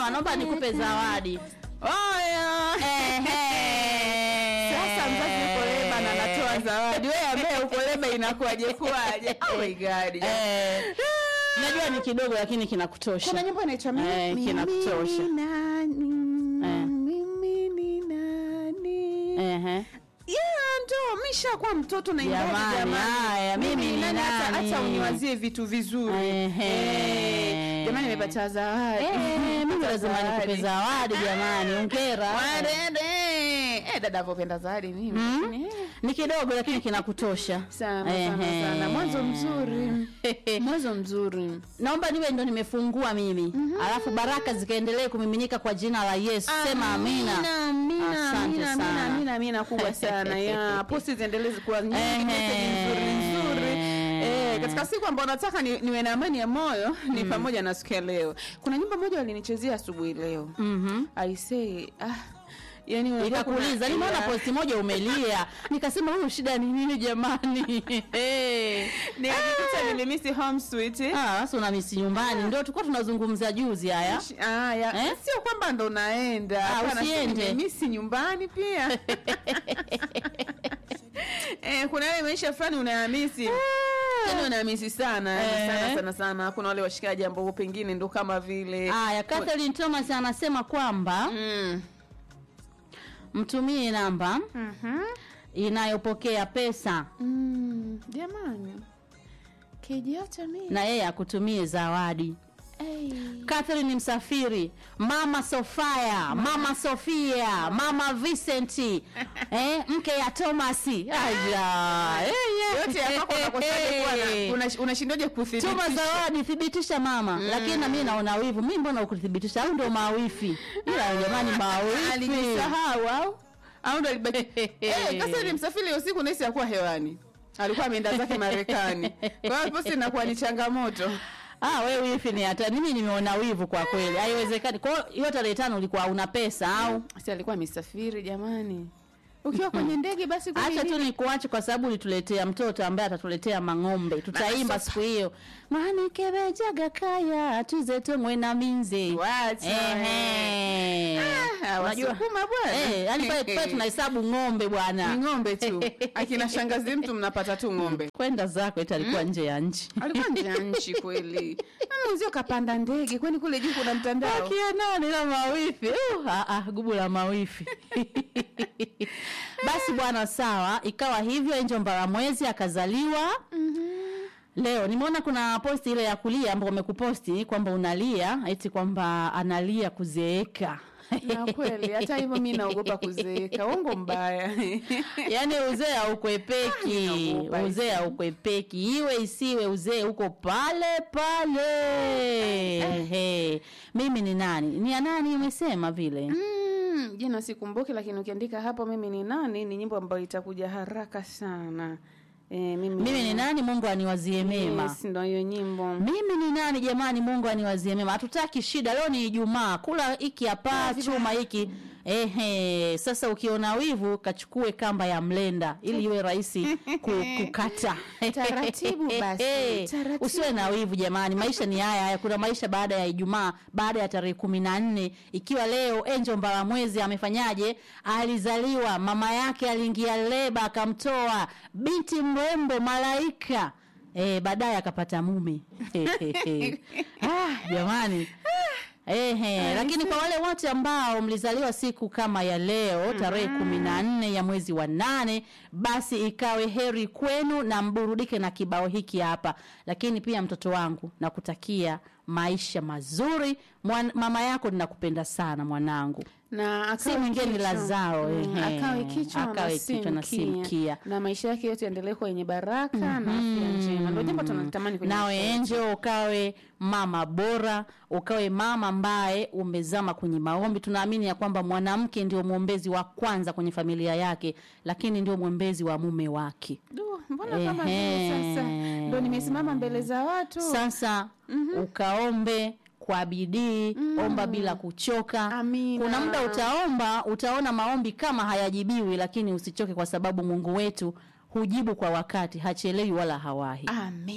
mama naomba nikupe zawadi Oya. Ehe. Sasa mzazi yuko leba na anatoa zawadi. Wewe ambaye uko leba inakuwaje kuwaje? Oh my god. Eh, najua ni kidogo lakini kinakutosha Kuna nyimbo inaitwa mimi Eh, mimi kinakutosha. ni nani? Eh. Mimi ni nani? Ehe. Yeah, ndo mishakuwa mtoto na ingawa Jamani, jamani. haya, mimi ni hata- nani? Hata uniwazie vitu vizuri. Ehe. Eh, Jamani nimepata zawadi. Eh, mimi Nimepata lazima nikupe zawadi jamani ongera Warede. Eh, dada avopenda zawadi mimi. Mm. Eh, ni kidogo lakini kinakutosha Sana sana Ehe. sana. Mwanzo mzuri. Mwanzo mzuri. naomba niwe ndo nimefungua mimi alafu baraka zikaendelee kumiminika kwa jina la yesu sema amina Amina, Asante amina, sana. amina, amina, amina kubwa sana. Ya, posti ziendelee kuwa nyingi, Ehe. message nzuri nzuri. Eh, katika siku ambayo nataka ni, niwe na amani ya moyo ni pamoja na siku ya leo. Kuna nyimbo moja walinichezea asubuhi leo. Mhm. I say ah yani unajua nikakuuliza kuna- nimeona ya- posti moja umelia nikasema huyu shida ni nini jamani Eh. Nikajikuta nilimisi home sweet. Ah, sasa unamisi nyumbani ndio tulikuwa tunazungumza juzi haya Ah, ya. Eh? Sio kwamba ndo naenda. Ah, Hapana, si usiende. nimemisi nyumbani pia. eh, kuna yale maisha fulani unayamisi. Yaani unayamisi sana, yaani Eh. sana sana sana. Kuna wale washikaji ambao pengine ndo kama vile haya Catherine Thomas anasema kwamba mm. mtumie namba Mhm. inayopokea pesa Mm. Jamani. Kijiacha mimi. na yeye akutumie zawadi Hey. Catherine Msafiri, Mama Sofia, Mama Sofia, Mama Vincent, eh, mke ya Thomas. Aya. Eh, yeah. Yote ya kwako unakosaje kuwa na Eh. una- unashindaje Tuma kuthibitisha? zawadi, thibitisha mama. Lakini na mimi naona wivu. Mimi mbona ukuthibitisha au ndo mawifi? Ila jamani mawifi. alijisahau au au ndo alibaki eh kasa ni msafiri hiyo siku nahisi hakuwa hewani alikuwa ameenda zake Marekani kwa hiyo posti inakuwa ni changamoto Ah, wewe wifi ni hata mimi nimeona wivu kwa kweli. Haiwezekani. Kwa hiyo hiyo tarehe tano ulikuwa una pesa au? si alikuwa amesafiri jamani ukiwa kwenye ndege basi kwani Acha tu nini? nikuache kwa sababu ulituletea mtoto ambaye atatuletea mang'ombe. Tutaimba siku hiyo. Mwanikebejaga kaya tuze tumwe na minze. Wacha, Ehe. Ah, Unajua Wasukuma bwana Eh, yani pale pale tunahesabu ng'ombe ni bwana. ng'ombe tu akina shangazi mtu mnapata tu ng'ombe Kwenda zako eti alikuwa nje ya nchi. alikuwa nje ya nchi kweli Ama mwenzio kapanda ndege kwani kule juu kuna mtandao Akia nani la mawifi? Uh, ah, ah, gubu la mawifi. Basi bwana, sawa, ikawa hivyo. Angel Mbaramwezi akazaliwa leo. Nimeona kuna posti ile ya kulia ambao umekuposti kwamba unalia eti kwamba analia kuzeeka. na kweli hata hivyo mi naogopa kuzeeka uongo mbaya yaani uzee haukwepeki Naogopa uzee haukwepeki iwe isiwe uzee uko pale pale Ehe. mimi ni nani ni ya nani umesema vile Mm, jina sikumbuki lakini ukiandika hapo mimi ni nani ni nyimbo ambayo itakuja haraka sana e, mimi, mimi ni nani mungu aniwazie mema Yes, ndo hiyo nyimbo mimi ni nani jamani mungu aniwazie mema hatutaki shida leo ni ijumaa kula hiki hapa chuma hiki ehe sasa ukiona wivu kachukue kamba ya mlenda ili iwe rahisi ku- kukata Taratibu basi, taratibu. usiwe na wivu jamani maisha ni haya haya kuna maisha baada ya ijumaa baada ya tarehe kumi na nne ikiwa leo enjo mbalamwezi amefanyaje alizaliwa mama yake aliingia leba akamtoa binti mrembo malaika Eh, baadaye akapata mume ah, jamani Ehe, lakini kwa wale wote ambao mlizaliwa siku kama ya leo tarehe kumi na nne ya mwezi wa nane, basi ikawe heri kwenu na mburudike na kibao hiki hapa. Lakini pia mtoto wangu, nakutakia maisha mazuri. Mwan, mama yako ninakupenda sana mwanangu. na akawe Si mwingine ni kichwa. Lazaro, Mm, ehe. akawe kichwa Akawe na kichwa na si si mkia. mkia. na maisha yake yote yaendelee kuwa yenye baraka na afya njema ndio jambo tunalitamani kwenye nawe maisha yetu. enjo ukawe mama bora ukawe mama ambaye umezama kwenye maombi tunaamini ya kwamba mwanamke ndio mwombezi wa kwanza kwenye familia yake lakini ndio mwombezi wa mume wake Du, mbona kama vile Ehe. sasa ndo nimesimama mbele za watu sasa ukaombe kwa bidii omba bila kuchoka Amina. kuna muda utaomba utaona maombi kama hayajibiwi lakini usichoke kwa sababu mungu wetu hujibu kwa wakati hachelewi wala hawahi Amen.